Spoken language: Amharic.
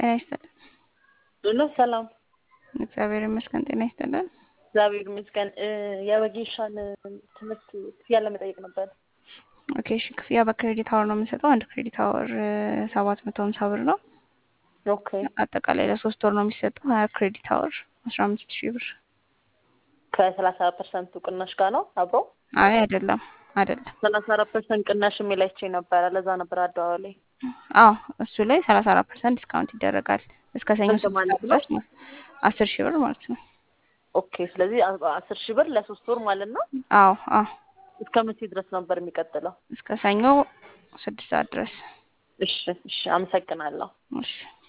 ጤና ይስጥልን። ሁሉ ሰላም እግዚአብሔር ይመስገን። ጤና ይስጥልን። እግዚአብሔር ይመስገን። የወጌሻን ትምህርት ክፍያ ለመጠየቅ ነበር። ኦኬ እሺ፣ ክፍያ በክሬዲት አወር ነው የምንሰጠው። አንድ ክሬዲት አወር ሰባት መቶ ሀምሳ ብር ነው። ኦኬ አጠቃላይ ለሶስት ወር ነው የሚሰጠው። ሀያ ክሬዲት አወር አስራ አምስት ሺህ ብር። ከሰላሳ ፐርሰንቱ ቅናሽ ጋር ነው አብሮ? አይ አይደለም አይደለም። ሰላሳ አራት ፐርሰንት ቅናሽ የሚላይቼ ነበረ። ለዛ ነበር አደዋዋል ላይ አዎ እሱ ላይ ሰላሳ አራት ፐርሰንት ዲስካውንት ይደረጋል እስከ ሰኞ ስንት ስድስት ማለት ሰዓት ድረስ ማለት አስር ሺህ ብር ማለት ነው። ኦኬ። ስለዚህ አ- አስር ሺህ ብር ለሶስት ወር ማለት ነው። አዎ አዎ እስከ መቼ ድረስ ነበር የሚቀጥለው? እስከ ሰኞ ስድስት ሰዓት ድረስ እሺ እሺ፣ አመሰግናለሁ። እሺ